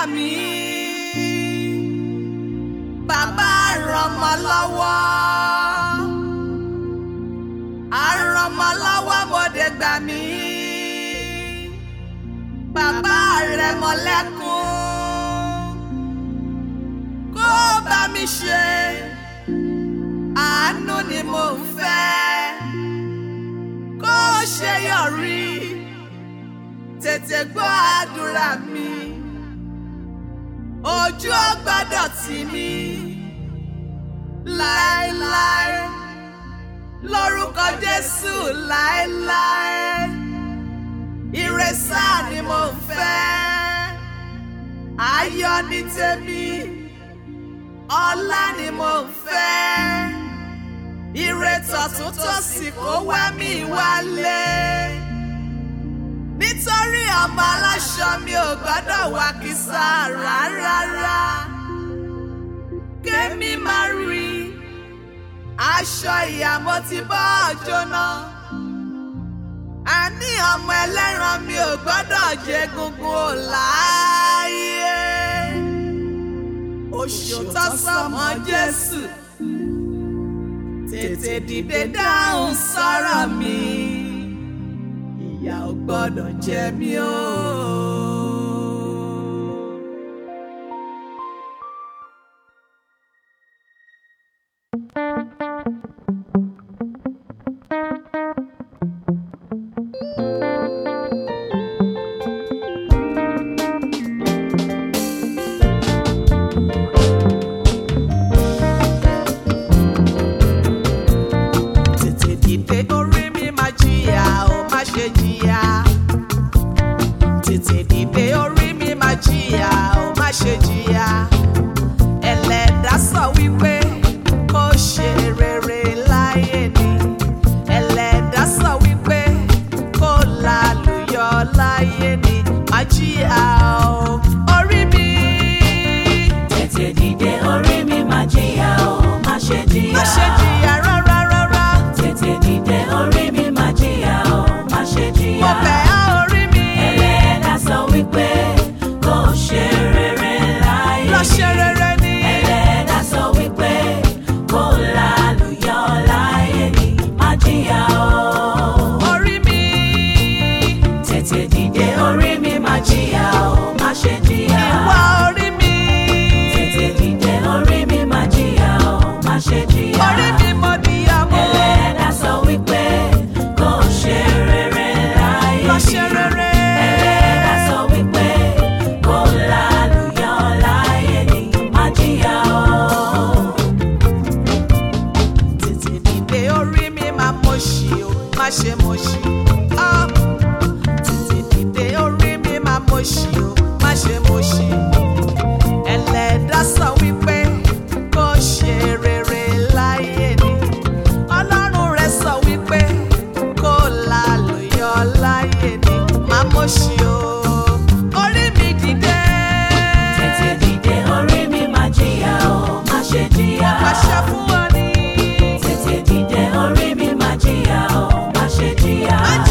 mí bàbá rọmọ lọ́wọ́ àrọmọ lọ́wọ́ mọdé gbà mí bàbá rẹ mọlẹ́kùn kó bá mi ṣe àánú ni mo ń fẹ́ kó ṣe yọrí tètè gbọ́ àdúrà mi ojú ò gbọ́dọ̀ tì mí láéláé lórúkọ Jésù láéláé ìrẹsà ni mo ń fẹ́ ayọ̀ ní tèmi ọlá ni mo ń fẹ́ ire tọ̀tún tòsì kó wá mi wálé nítorí ọmọ aláṣọ mi ò gbọ́dọ̀ wá kísà rárá kémi máa rí aṣọ ìyàmó ti bọ́ jóná àní ọmọ ẹlẹ́ran mi ò gbọ́dọ̀ jẹ gungun ò láàyè oṣù tó sọmọ Jésù tètè dìde dáhùn sọ̀rọ̀ mi ìyà ò gbọ́dọ̀ jẹ mí o. tètè dìde orí mi máa jìyà ó má ṣe jìyà tètè dìde orí mi máa jìyà ó má ṣe jìyà ẹlẹ́dàá sọ wípé kó ṣe rere láyé ni ẹlẹ́dàá sọ wípé kó lálùyọ láyé ni má jìyà ó orí mi Tètè dìde orí mi máa jìyà o, má ṣe jìyà. má ṣe jìyà rárá rárá Tètè dìde orí mi máa jìyà o, má ṣe jìyà. mo bẹ̀ á orí mi Ẹlẹ́dàá sọ wípé kó ṣe rere láyé. lọ ṣe rere ni. Ẹlẹ́dàá sọ wípé kó lálùyọ láyé ni, má jìyà o. orí mi. Tètè dìde orí mi máa jìyà o, má ṣe jìyà. Ìwà orí mi. Tètè dìde orí mi máa jìyà o, má ṣe jìyà. Orí mi mo níyàwó. Ẹlẹ́dàá sọ wípé kó ṣe rere láyé. Lọ ṣe rere. Ẹlẹ́dàá sọ wípé kó lálùyọ láyé ni má jìyà o. Tètè dìde orí mi máa mọ̀ ṣì o, má ṣe mọ̀ ṣì. Ah. Tètè dìde orí mi máa mọ̀ ṣì o, má ṣe mọ̀ ṣì. Ẹlẹ́dàá sọ wípé kó ṣe rere láyé ni. Ọlọ́run rẹ̀ sọ wípé kó lálùyọ láyé ni. Má mọ̀ ṣì o. Orí mi dìde. Tètè dìde orí mi má jìyà o, má ṣe jìyà. Pàṣẹ fún ọ ní. Tètè dìde orí mi má jìyà o, má ṣe jìyà. Má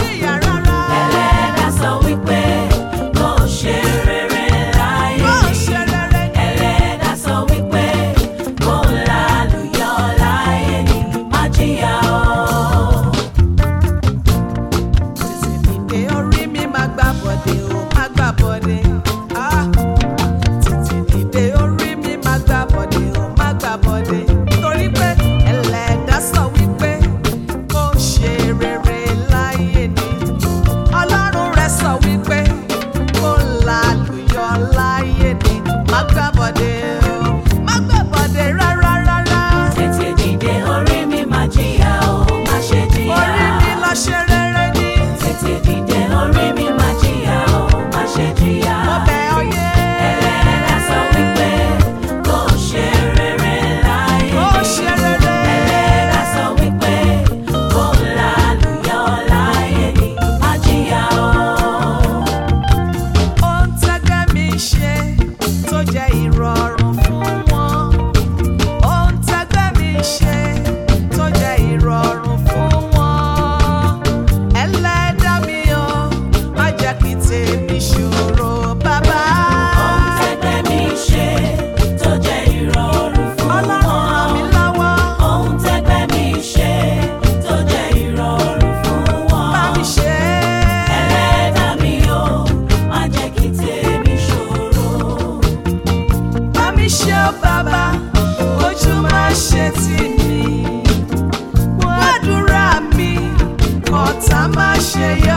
ṣe yọ.